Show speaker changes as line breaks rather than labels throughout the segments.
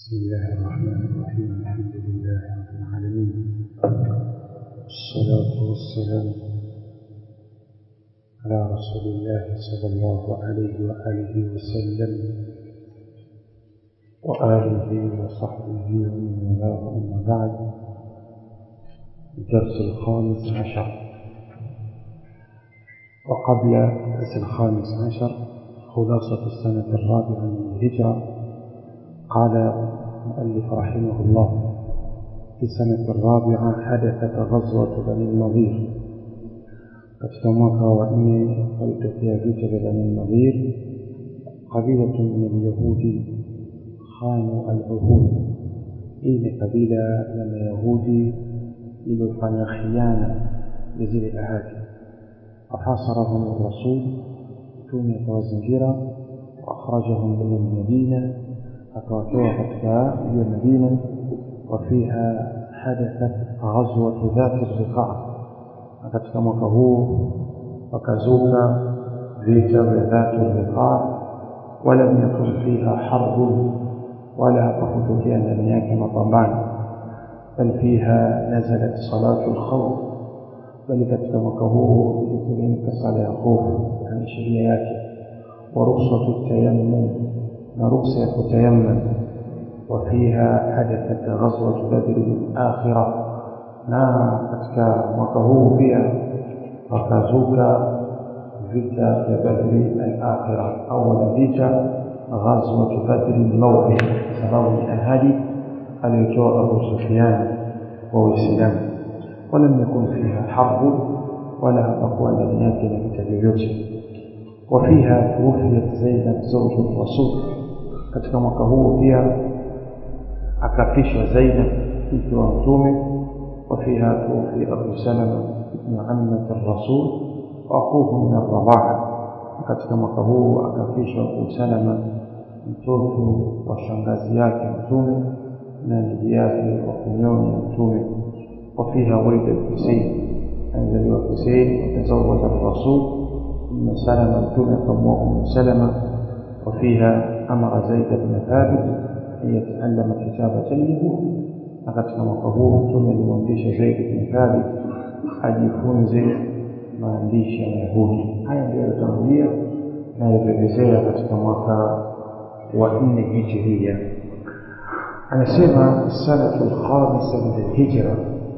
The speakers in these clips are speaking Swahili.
بسم الله الرحمن الرحيم الحمد لله رب العالمين الصلاة والسلام على رسول الله صلى الله عليه وآله وسلم وآله وصحبه ومن والاه أما بعد الدرس الخامس عشر وقبل الدرس الخامس عشر خلاصة السنة الرابعة من الهجرة قال المؤلف رحمه الله في السنة الرابعة حدثت غزوة بني النضير katika mwaka wa nne walitokea vita vya bani nadhir qabilatu min alyahudi khanu aluhud hii ni kabila la mayahudi lililofanya khiana ya zile ahadi fahasarahum rasul mtume akawazingira waakhrajahum min almadina akawatoa katika hiyo madina wafiha hadathat ghazwatu dhati riqaa na katika mwaka huu wakazuka vita vya dhatu riqaa walam yakun fiha harbun wala hapakutokea ndani yake mapambano bal fiha nazalat salatu lkhawf bali katika mwaka huu iliteremka sala ya hofu yani sheria yake wa ruksatu tayammum na ruksa ya kutayammam وفيها حدثت غزوة بدر الآخرة na katika mwaka huu pia wakazuka vita vya badri al-akhira awala vita ghazwat badri al-mawqi sababu ni ahadi aliyotoa Abu Sufyan kwa Uislamu walam yakun fiha harbu wala hapakuwa ndani yake na vita vyovyote وفيها توفيت زينب زوج الرسول katika mwaka huu pia akafishwa Zainab mke wa mtume وفيها توفي أبو سلمة ابن عمة الرسول وأخوه من الرضاعة katika mwaka huu akafishwa Abu Salama mtoto wa shangazi yake mtume na ndugu yake wa kunyonya mtume وفيها ولد الحسين أنزل الحسين وتزوج الرسول أم سلمة متومة فموه أم سلمة وفيها أمر زيد بن ثابت أن يتعلم كتابة اليهود na katika mwaka huu mtume alimwamrisha Zaid bin Thabit ajifunze maandishi ya Mayahudi. Haya ndio yalitangulia na yalivyoelezea katika mwaka wa nne hijiria. Anasema sanatu lkhamisa min alhijra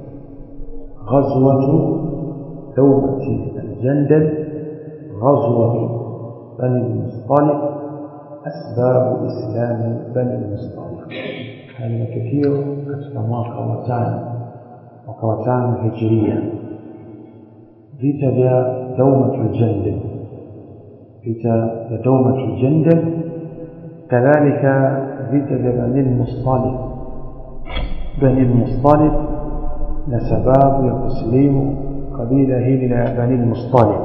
ghazwatu dawmati aljandal ghazwatu bani lmustaliq asbabu islami bani lmustaliq haya ni matukio katika mwaka wa tano mwaka wa tano hijiria vita vya daumatul jandal vita vya daumatul jandal kadhalika vita vya bani lmustalib bani lmustalib na sababu ya kusilimu kabila hili la bani lmustalib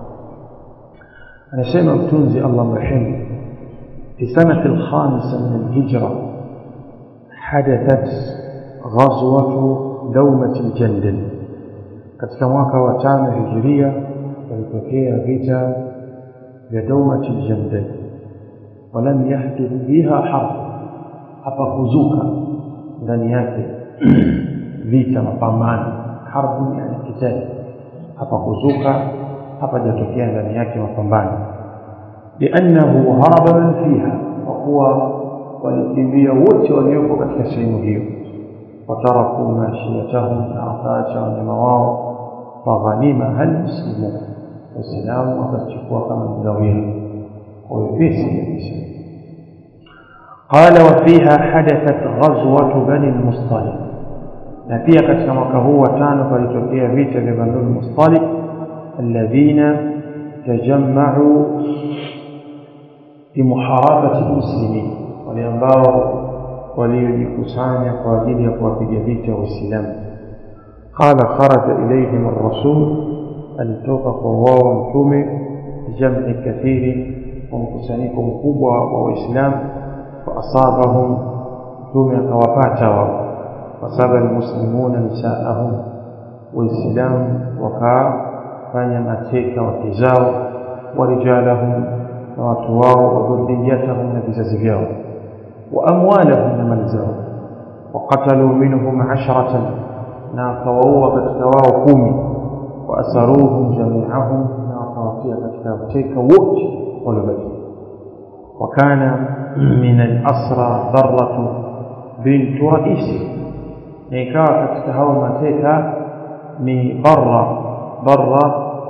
anasema mtunzi allah mrehemu في سنة الخامسة من الهجرة حدثت غزوة دومة الجندل katika mwaka wa tano hijiria walitokea vita vya daumat aljandal walam yahdith biha harb hapakuzuka ndani yake vita mapambano harbu yani kitali hapakuzuka hapajatokea ndani yake mapambano liannahu haraba man fiha kwa kuwa walikimbia wote waliopo katika sehemu hiyo wataraku mashiyatahum na wakaacha wanyama wao faghanima almuslimun waislamu wakachukua kama mgawira kwa wepesi kabisa قال وفيها حدثت غزوة بني المصطلق na pia katika mwaka huu wa tano palitokea vita vya banu lmustalik alladhina tajammau bimuharabati lmuslimin wale ambao waliojikusanya kwa ajili ya kuwapiga vita waislamu qala kharaja ilaihim arrasul alitoka kwa wao mtume bijam'i kathiri kwa mkusanyiko mkubwa wa waislamu faasabahum mtume akawapata wao fasaba almuslimuna nisaahum waislamu wakafanya mateka wake zao warijalahum na watu wao wa dhurriyatahum na vizazi vyao وأموالهم لمن زاوا وقتلوا منهم عشرة ناكووا كتكواو كومي وأسروهم جميعهم ناكواتيا كتكاوتيك ووت ولبكي وكان من الأسرى ضرة بنت رئيسه نيكاوا كتكاو متيكا ni barra barra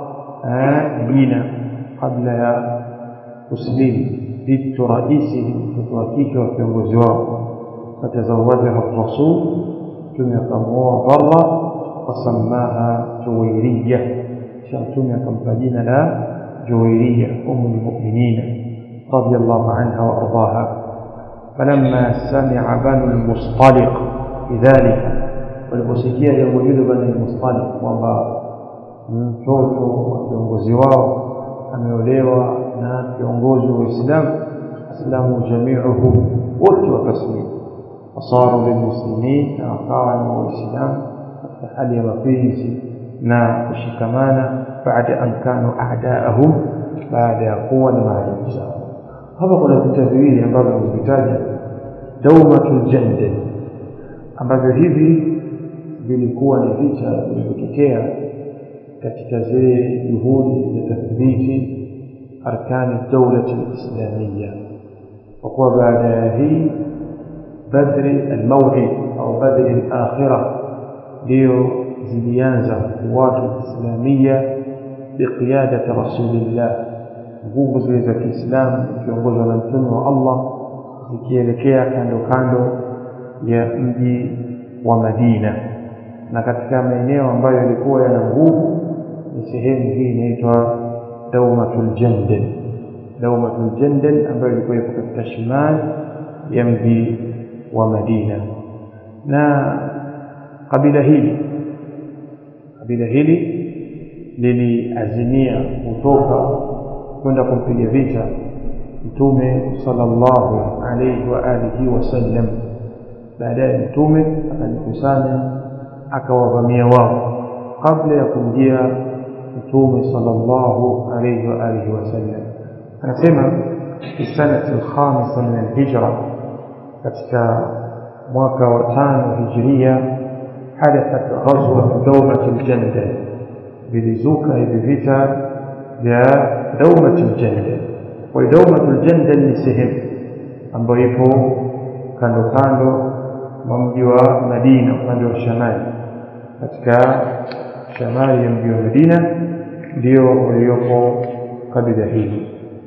jina kabla ya kuslimu bintu raisihi mtoto wa kike wa kiongozi wao fatazawajaha rasul mtume akamwoa barra wasamaha juwairiya kisha mtume akampa jina la juwairiya umu lmuminina رضي الله عنها وأرضاها فلما سمع بنو المصطلق بذلك waliposikia jambo hilo bani mustalik kwamba mtoto wa kiongozi wao ameolewa na kiongozi wa Uislamu aslamu jamiuhu wote wakaslimu wasaru lilmuslimin na wakawa ni waislamu katika hali ya mapenzi na kushikamana baada an kanu a'daahum baada ya kuwa ni maadui zao hapa kuna vita viwili ambavyo nimevitaja daumatul jandal ambavyo hivi vilikuwa ni vita vilivyotokea katika zile juhudi za tathbiti arkani daulati lislamia kwa kuwa baada ya hii badri almawid au badri alakhira ndio zilianza kuwatu lislamia biqiyadati rasulillah nguvu zile za kiislamu zikiongozwa na mtume wa allah zikielekea kando kando ya mji wa madina na katika maeneo ambayo yalikuwa yana nguvu ni sehemu hii inaitwa daumatul jandal daumatul jandal ambayo ilikuwa iko katika shimali ya mji wa madina na kabila hili kabila hili liliazimia kutoka kwenda kumpiga vita mtume sallallahu alayhi wa alihi wasallam baadaye mtume akajikusanya akawavamia wao kabla ya kumjia mtume sallallahu alayhi wa alihi wasallam anasema fi sanati alkhamisa min alhijra katika mwaka wa tano hijiria hadathat ghazwat dawmat aljandal vilizuka hivi vita vya dawmat aljandal kwa dawmat aljandal ni sehemu ambayo ipo kando kando mwa mji wa Madina upande wa shamali katika shamali ya mji wa Madina ndio uliopo kabila hili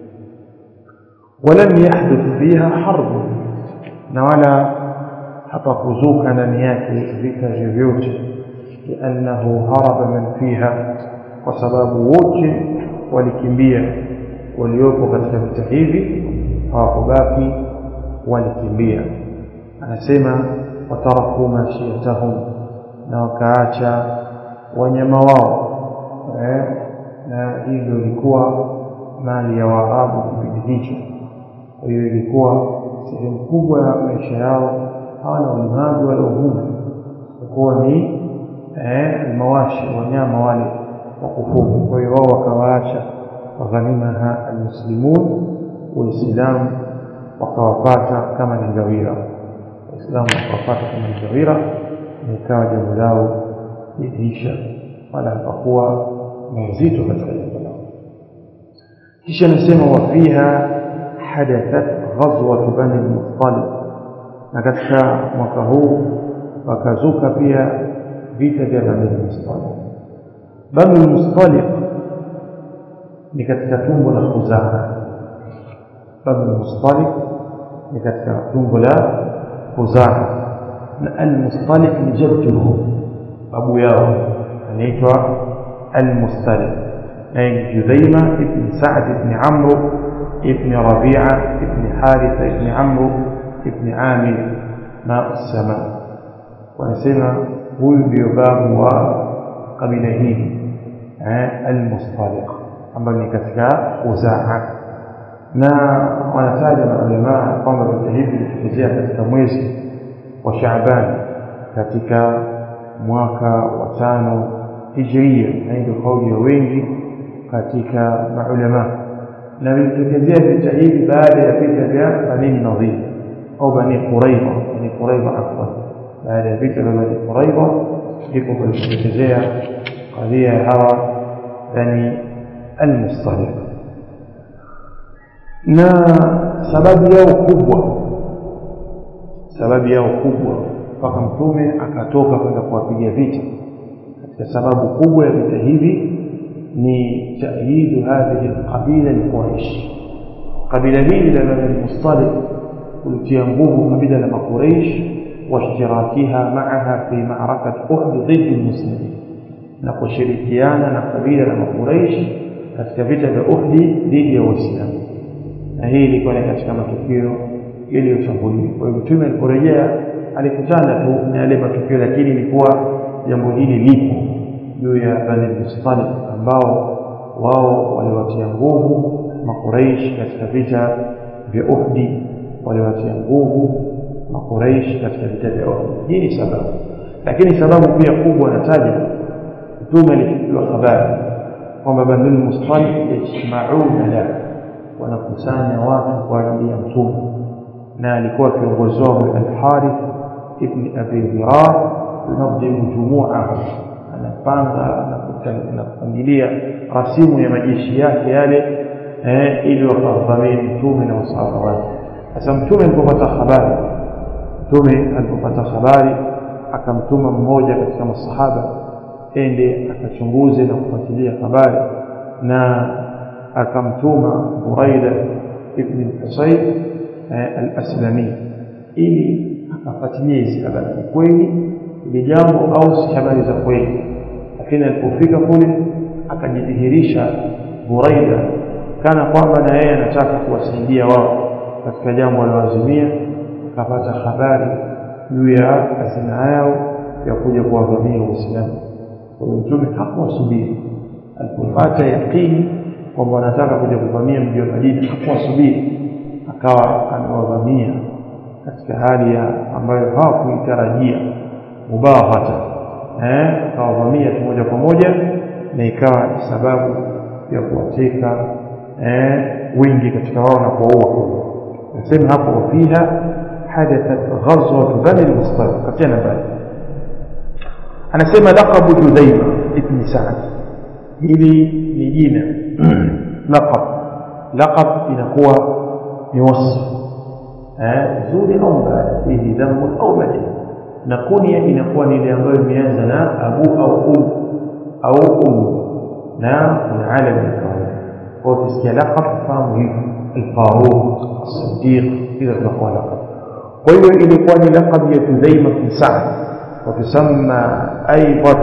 ولم يحدث فيها حرب na wala hapakuzuka ndani yake vita vyovyote liannahu haraba man fiha kwa sababu wote walikimbia waliopo katika vita hivi hawakubaki walikimbia anasema wataraku mashiyatahum na wakaacha wanyama wao eh, na hii ndio ilikuwa mali ya waarabu kipindi hicho kwa hiyo ilikuwa sehemu kubwa ya maisha yao hawana ulimaji wala uvuvi kuwa ni eh, mawashi wanyama wale wa kufuga kwa hiyo wao wakawaacha waghanimaha almuslimun waislamu wakawapata kama ni ngawira waislamu wakawapata kama ni ngawira na ikawa jambo lao liliisha wala hapakuwa na uzito katika jambo lao kisha nasema wafiha hadathat ghazwatu bani lmustalib na katika mwaka huu wakazuka pia vita vya bani lmustalib bani lmustalib ni katika tumbo la khuzaa bani lmustalib ni katika tumbo la khuzaa na almustalib ni jadduhu babu yao anaitwa almustalib naye judhaima ibn sa'd ibn amru ibn rabi'a ibn haritha ibn amru ibn amir ma sama wanasema huyu ndio babu wa kabila hili almustaliq ambayo ni katika khuzaa na wanataja maulamaa kwamba vita hivi vilitokezea katika mwezi wa Shaaban katika mwaka wa tano hijria, na ndio kauli ya wengi katika maulama, na vilitokezea vita hivi baada ya vita vya Bani Nadhir au bani quraidha bani quraidha afwan baada ya vita vya bani quraidha ndipo palipotokezea kadhia ya hawa bani almustaliq na sababu yao kubwa sababu yao kubwa mpaka mtume akatoka kwenda kuwapiga vita katika sababu kubwa ya vita hivi ni tayidu hadhihi alqabila alquraish kabila hili la bani mustaliq kulitia nguvu kabila la makuraish واشتراكها معها في معركة أحد ضد المسلمين نقشركيانا نقبيل لما قريش katika vita vya Uhdi dhidi ya Waislamu, na hii ilikuwa ni katika matukio yaliyotangulia. Kwa hiyo Mtume aliporejea alikutana tu na yale matukio, lakini ilikuwa jambo hili lipo juu ya Bani Mustaliq ambao wao waliwatia nguvu Makuraish katika vita vya Uhdi, waliwatia nguvu Makuraish katika vita vya Uhud. Hii ni sababu, lakini sababu pia kubwa anataja Mtume alifikiwa habari kwamba Bani Mustaliq yajmauna la, wanakusanya watu kwa ajili ya Mtume, na alikuwa kiongozi wao Al-Harith ibn Abi Dhirar, yunadhimu jumuahu, anapanga na kupangilia rasimu ya majeshi yake yale eh, ili wakavamie Mtume na masahaba wake. Sasa Mtume alipopata habari mtume alipopata habari akamtuma mmoja katika masahaba ende akachunguze na kufuatilia habari na akamtuma Buraida ibn Husayn al-Aslami ili akafuatilia hizi habari ni kweli ili jambo au si habari za kweli lakini alipofika kule akajidhihirisha Buraida kana kwamba na yeye anataka kuwasaidia wao katika jambo aliloazimia akapata habari juu ya azima yao ya kuja kuwavamia Waislamu. Kwa hiyo Mtume hakuwasubiri, alipopata yaqini kwamba wanataka kuja kuvamia mji wa Madina, hakuwasubiri, akawa amewavamia katika hali ya ambayo hawakuitarajia mubaghata, eh, akawavamia tu moja kwa moja, na ikawa ni sababu ya kuwateka eh, wingi katika wao na kuwaua. Nasema hapo wafiha حدثت غزوة بني المصطلق كتنا بالي أنا سيما لقب جذيمة ابن سعد هذه نجينا لقب لقب inakuwa ni wasfu zuri au mbaya fihi dhambu au madin na kunia inakuwa ni ile ambayo imeanza na abu au um au um na kuna alam ya kawaida kwa ukisikia laqab fahamu hivi alfaruq الصديق إذا تقوى لقب kwa hiyo ilikuwa ni laqab ya Tudhaima bin Sa'd watusama aidan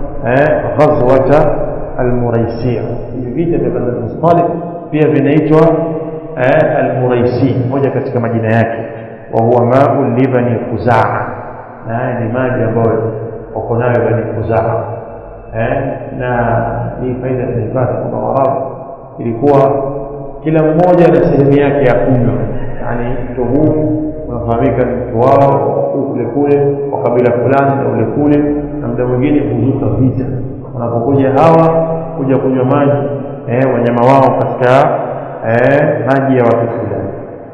ghazwata almuraisia hivi vita vya Bani Mustaliq pia vinaitwa almuraisi moja katika majina yake wa huwa ma'u libani khuzaa na haya ni maji ambayo wako nayo Bani Khuzaa na hii faida tunaipata kwamba Waarabu ilikuwa kila mmoja na sehemu yake ya kunywa yani mto huu unafahamika ni mtu wao kule kule wa kabila fulani na ule kule na muda mwingine huzuka vita wanapokuja hawa kuja kunywa maji eh, wanyama wao katika eh, maji ya watu fulani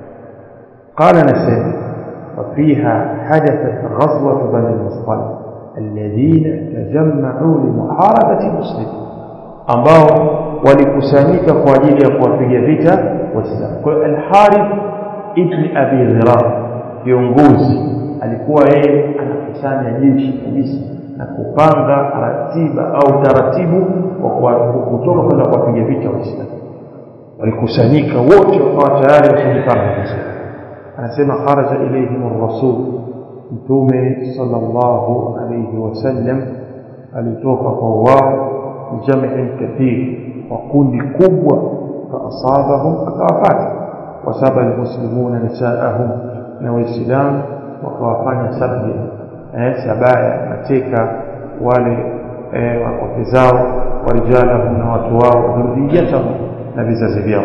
قال نسيم وفيها حدثت غزوة بني المصطلق الذين تجمعوا لمحاربة المسلمين ambao walikusanyika kwa ajili ya kuwapiga vita waislamu kwa al-Harith ibn Abi Dhirar kiongozi alikuwa yeye anakusanya jeshi kabisa na kupanga ratiba au taratibu wa kutoka kwenda kuwapiga vita waislamu walikusanyika wote wakawa tayari washajipanga vizuri anasema kharaja ilayhim ar-rasul mtume sallallahu alayhi wasallam alitoka kwa wao jamii kathir wa kundi kubwa faasabahum akawapata wasaba almuslimuna nisaahum na waislamu wakawafanya sabya eh, sabaya mateka wale eh, wake zao warijalahum na watu wao dhurriyatahum na vizazi vyao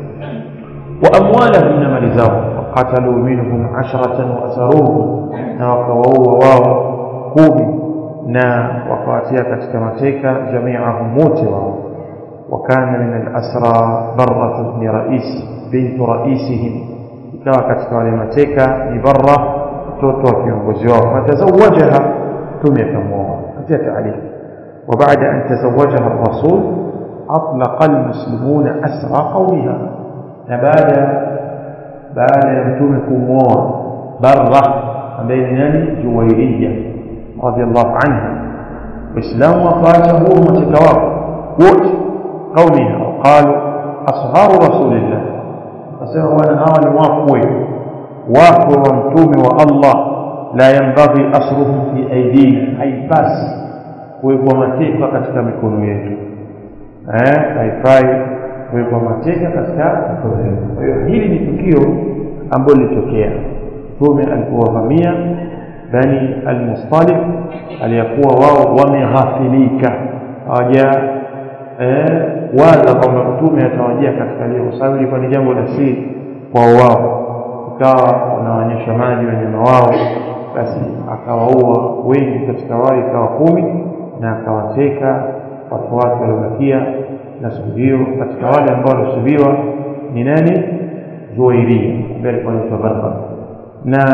wa amwalahum na mali zao waqatalu minhum asharatan waasaruhum na wakawaua wao kumi na wakawatia katika mateka jamiahum wote wao وكان من الأسرى برة بن رئيس بنت رئيسهم
ikawa katika wale mateka ni barra mtoto wa kiongozi wao fatazawajaha mtume akamwoa katika taarifa وبعد أن تزوجها الرسول أطلق المسلمون أسرى قومها نبادا بعد يمتم كموها برة بين ناني جويرية رضي الله عنها إسلام وقاته ومتكواب وقت قومها وقالوا أصهار رسول الله فسيروا أنا أول واقوي واقوي ومتوم والله لا ينبغي أسرهم في أيدينا أي بس kuwekwa mateka katika mikono yetu eh, haifai kuwekwa mateka katika mikono yetu. Kwa hiyo hili ni tukio ambalo lilitokea. Mtume alipowavamia Bani al-Mustalif, aliyakuwa wao wameghafilika, hawaja eh, waza kwamba mtume atawajia katika leo, kwa sababu ilikuwa ni jambo la siri kwa wao, ikawa wanaonyesha maji wanyama wao, basi akawaua wengi katika wao, ikawa kumi na akawateka watu wake waliobakia na siku hiyo katika wale ambao walisubiwa ni nani juwairia ambaye alikuwa anaitwa barba na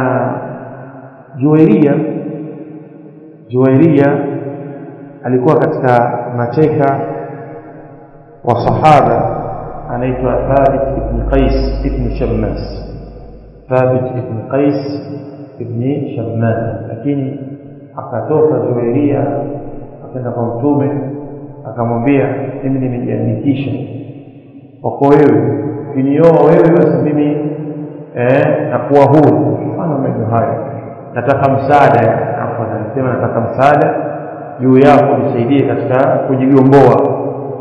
juwairia juwairia alikuwa katika mateka wa sahaba anaitwa thabit ibn qais ibn shammas thabit ibn qais ibn shammas lakini akatoka juwairia akaenda kwa mtume akamwambia mimi nimejiandikisha kwako wewe ukinioa wewe basi mimi eh, nakuwa huru mfano maneno hayo nataka msaada hapo anasema nataka msaada juu yako nisaidie katika kujigomboa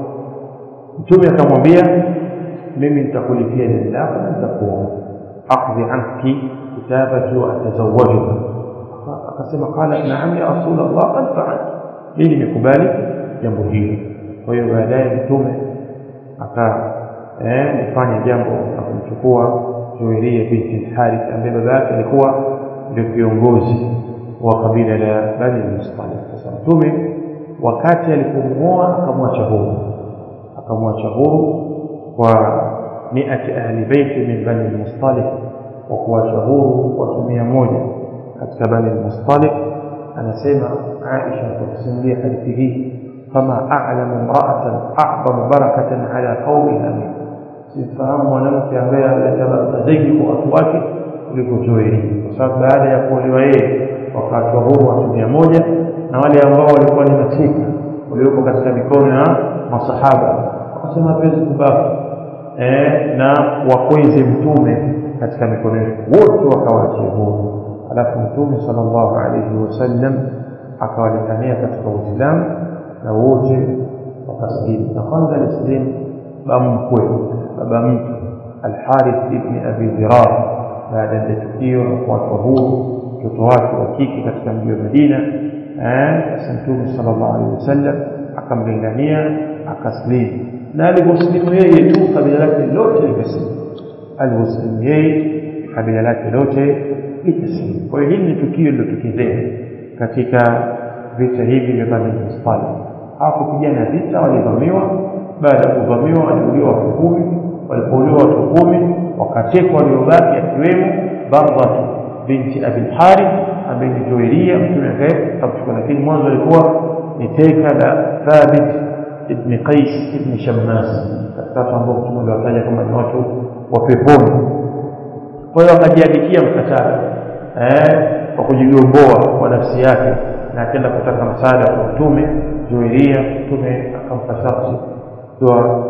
mtume akamwambia mimi nitakulipia deni lako na nitakuoa akdhi anki kitabati wa atazawajuka akasema qala naam ya rasulallah qad faaltu mimi nimekubali jambo hili kwa hiyo baadaye mtume aka eh, nifanya jambo la kumchukua Juwairia binti Harith ambaye baba yake alikuwa ndio kiongozi wa kabila la Bani Mustalif. Sasa mtume wakati alipomuoa akamwacha huru, akamwacha huru kwa miati ahli baiti min Bani Mustalif, wa kuwacha huru watu mia moja katika Bani Mustalif. Anasema Aisha kusimulia hadithi hii kama a'lamu imra'atan a'zamu barakatan ala qaumiha min simfahamu mwanamke ambaye analeta baraka zaidi kwa watu wake kuliko Juwairia, kwa sababu baada ya kuolewa yeye wakawachwa huru watu mia moja na wale ambao walikuwa ni mateka waliopo katika mikono ya masahaba wakasema hatuwezi kubaki eh, na wakweze mtume katika mikono yetu, wote wakawaachia huru. Alafu mtume sallallahu alaihi wasallam akawalingania katika Uislamu na wote wakasilimu, na kwanza alisilimu bamkwe baba mtu Alharith ibni Abi Dhirar baada ya tukio la kuachwa huru mtoto wake wa kike katika mji wa Madina. Basi Mtume sallallahu alaihi wasallam akamlingania akaslimu, na aliposlimu yeye tu kabila lake lote likaslimu. Aliposlimu yeye kabila lake lote likaslimu. Kwa hiyo hili ni tukio lilotokezea katika vita hivi vya Bani Mustalif. Hapo kupigana vita walivamiwa baada ya kuvamiwa waliuliwa watu kumi walipouliwa watu kumi wakatekwa waliobaki akiwemo Bardhatu binti Abi Harith ambaye ni Juwairia mtume akamchukua, lakini mwanzo alikuwa ni teka la Thabit ibn Qais ibn Shammas, katika watu ambao mtume aliwataja kama ni watu wa peponi. Kwa hiyo akajiandikia mkataba eh, kwa kujigomboa kwa nafsi yake na akaenda kutaka msaada kwa mtume Juwairia. Mtume akampa sharti ikiwa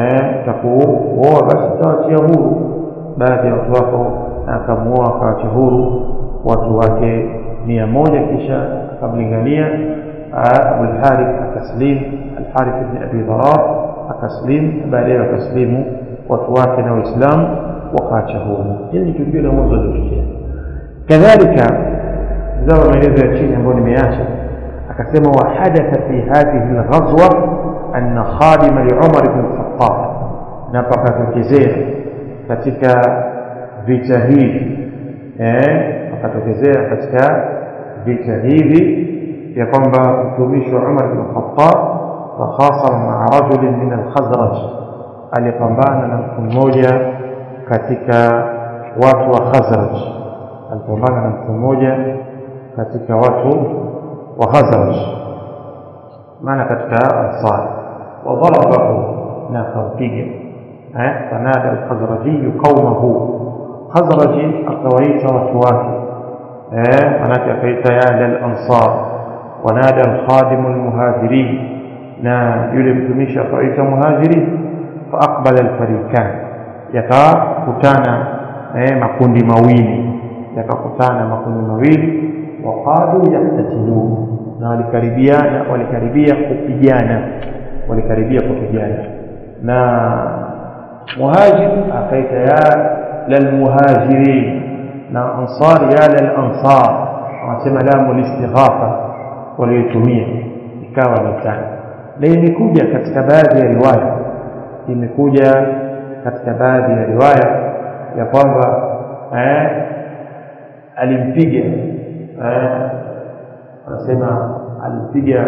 takuoa basi tawachia huru baadhi ya watu wako, na akamuoa akawachia huru watu wake mia moja kisha akamlingania Abulharith akaslim, Alharith ibn Abi Dharar akaslim, baadaye wakaslimu watu wake na Waislamu wakaacha huru. Hili ni tukio la mwanzo lilotokea. Kadhalika zawa maelezo ya chini ambayo nimeacha, akasema wahadatha fi hadhihi lghazwa anna khadima liumar bn lkhatab, na pakatokezea katika vita hivi eh, pakatokezea katika vita hivi ya kwamba mtumishi wa Umar bn Khattab takhasama maa rajulin min alkhazraj, alipambana na mtu mmoja katika watu wa Khazraj alipambana na mtu mmoja katika watu wa Khazraj maana katika Ansar wadharabahu na akampiga eh fanada al-Khazraji qaumahu Khazraji akawaita watu wake eh manake akaita ya al-Ansar wanada al-khadim al-muhajirin na yule mtumishi akawaita muhajirin fa aqbala al-fariqan yakakutana eh makundi mawili yakakutana makundi mawili waqadu yaqtatilun na walikaribiana walikaribia kupigana walikaribia kupigana na muhajir akaita ya lalmuhajirin na ansar ya lalansar wanasema lamu listighatha walioitumia ikawa mitani na imekuja katika baadhi ya riwaya imekuja katika baadhi ya riwaya ya kwamba eh, alimpiga eh, anasema alimpiga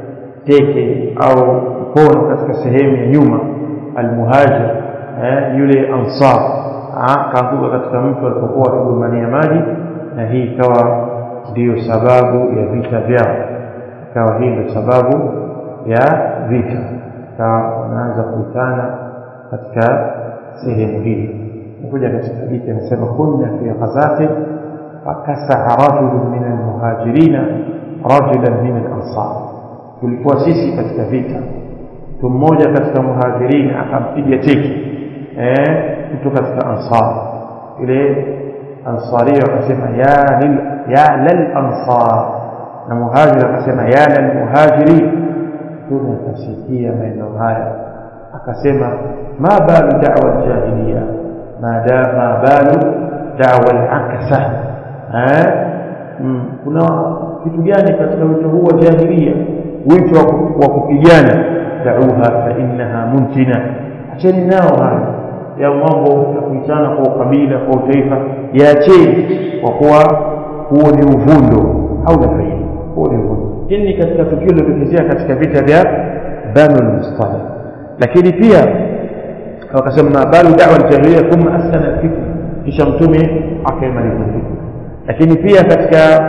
teke au mkono katika sehemu ya nyuma almuhajir eh, yule ansar kaanguka katika mtu alipokuwa akigombania maji na hii ikawa ndiyo sababu ya vita vyao ikawa hii ndio sababu ya vita ikawa wanaanza kuitana katika sehemu hii kuja katika hadithi anasema kunna fi ghazati fakasaha rajulun min almuhajirina rajulan min al-ansar tulikuwa sisi katika vita mtu mmoja katika muhajirin akampiga teki eh mtu katika ansar ile ansari akasema ya lil ya lil ansar na muhajir akasema ya lil muhajirin tuna tasikia maneno haya akasema ma balu da'wa jahiliya ma da ma balu da'wa al-akasa eh kuna kitu gani katika wito huu wa jahilia wito wa kupigana da'uha fa innaha muntina acheni nao haya ya mambo ya kuitana kwa ukabila kwa utaifa yaacheni kwa kuwa huo ni uvundo au la faida huo ni uvundo hili ni katika tukio lilotokezea katika vita vya banu al-mustaliq lakini pia wakasema ma balu da'wa al-jahiliya thumma asana al-fitna kisha mtume akaimaliza fitna lakini pia katika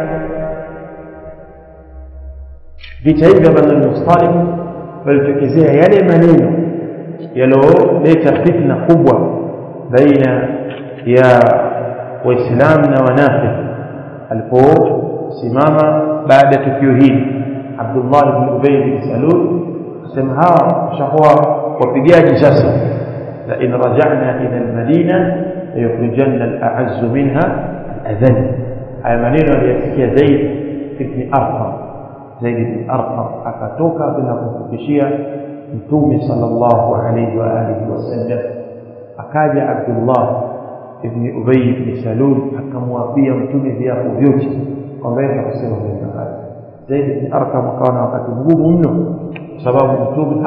vita hivi vya Banu al-Mustaliq walitokezea yale maneno yaliyoleta fitna kubwa baina ya waislamu na wanafiki aliposimama baada ya tukio hili Abdullah ibn Ubay bin Salul akasema hawa washakuwa wapigaji sasa la in raja'na ila al-Madina yukhrijanna al-a'azz minha al-adhall haya maneno aliyasikia Zaid ibn Arqam Zaid ibn Arqam akatoka bila kumfikishia Mtume sallallahu alayhi wa alihi wasallam akaja Abdullah ibn Ubay ibn Salul akamwapia Mtume viapo vyote kwamba yeye akusema maneno haya Zaid ibn Arqam akawa na wakati mgumu mno kwa sababu Mtume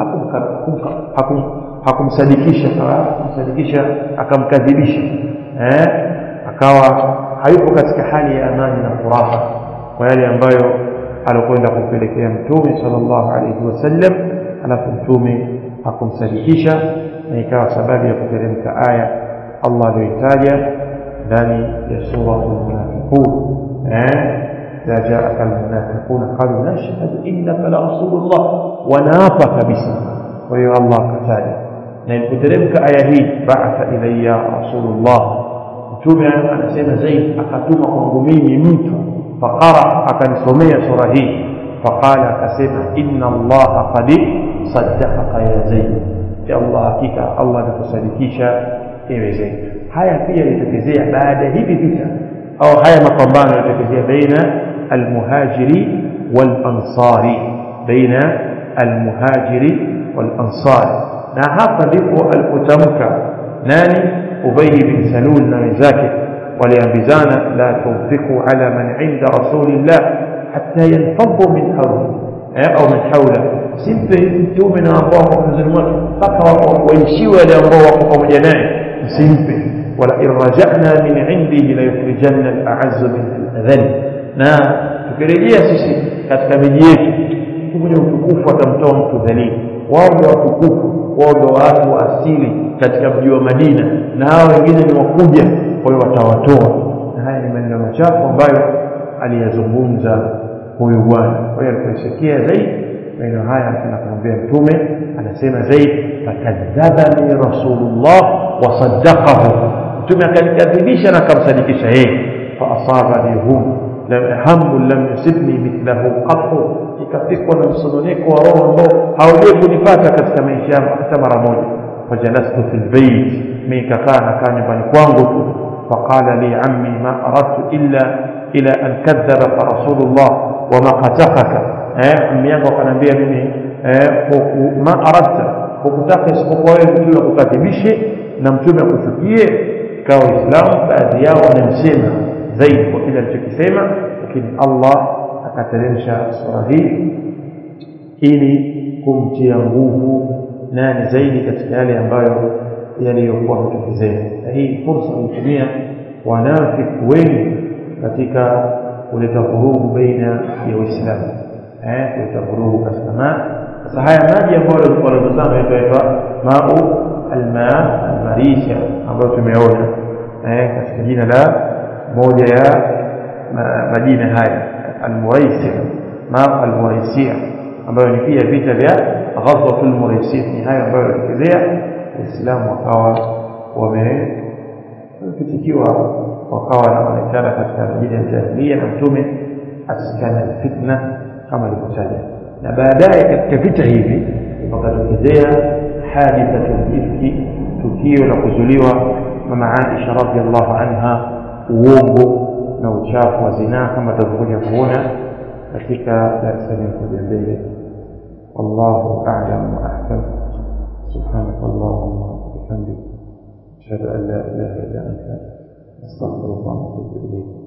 hakumsadikisha hakumsadikisha akamkadhibisha eh akawa hayupo katika hali ya amani na furaha kwa yale ambayo alikwenda kumpelekea mtume sallallahu alayhi wasallam alafu mtume hakumsadikisha na ikawa sababu ya kuteremka aya Allah aliyoitaja ndani ya sura al-munafiqun eh إذا جاءك المنافقون قالوا نشهد إنك لرسول الله ونافى كبسا وهي الله كتاجة لأن كترمك آية هي بعث إلي رسول الله mtume anasema zaid akatuma kwangu mimi mtu faqara akanisomea sura hii faqala akasema inna allaha qad saddaqaka ya zaid ya allah hakika allah amekusadikisha ewe zaid haya pia yalitokezea baada ya hivi vita au haya mapambano yalitokezea baina almuhajiri walansari baina almuhajiri walansari na hapa ndipo alipotamka nani Ubay bin Salul na wenzake waliambizana la tunfiqu ala man inda rasulillah hatta yanfadhu min hawli au min hawla simpe mtume na ambao wako pembezoni mwake mpaka waishiwe wale ambao wako pamoja naye msimpe wala in raja'na min indihi la yukhrijanna al-a'azzu min al-adhall na tukirejea sisi katika miji yetu mtu mwenye utukufu atamtoa mtu dhalili wao ndio watukufu wao ndio watu wa asili katika mji wa Madina na hao wengine ni wakuja kwa hiyo watawatoa na haya ni maneno machafu ambayo aliyazungumza huyu bwana kwa hiyo alipoisikia zaidi maneno haya anasema kumwambia mtume anasema zaidi fakadhabani rasulullah wasaddaqahu mtume akanikadhibisha na akamsadikisha yeye faasabani hum hamu lam yusibni mithlahu qatu ikafikwa na msononeko wa roho ambao haujawahi kunipata katika maisha yangu hata mara moja fajalastu fi lbeit mi nikakaa nakaa nyumbani kwangu tu faqala li ammi ma aradtu illa ila an kadhabaka rasulullah wama qatakaka eh, ammi yangu akaniambia mimi eh, ma aradta hukutaka isipokuwa wewe mtume akukadhibishe na mtume akuchukie ikawa waislamu baadhi yao wanamsema zaidi kwa kile alichokisema lakini allah akateremsha sura hii ili kumtia nguvu nani zaidi katika yale ambayo yaliyokuwa ametokezea na hii fursa walitumia wanafiki wengi katika kuleta vurugu baina ya waislamu eh, kuleta vurugu katika maji sasa haya maji ambayo wanatazama yanaitwa mau alma almarisha ambayo tumeona eh, katika jina la moja ya majina haya almuraisia mau almuraisia ambayo ni pia vita vya ghazwatul muraisia ni hayo ambayo yalitokezea waislamu wakawa wamepitikiwa wakawa wanaonekana katika majina ya jahilia na mtume asikana fitna kama alivyotaja na baadaye katika vita hivi wakatokezea hadithatul ifki tukio la kuzuliwa mama Aisha radhiallahu anha uongo na uchafu wa zinaa kama tutavyokuja kuona katika darasa linakuja mbele wallahu a'lam wa ahkam سبحانك اللهم وبحمدك أشهد أن لا إله إلا أنت أستغفرك وأتوب إليك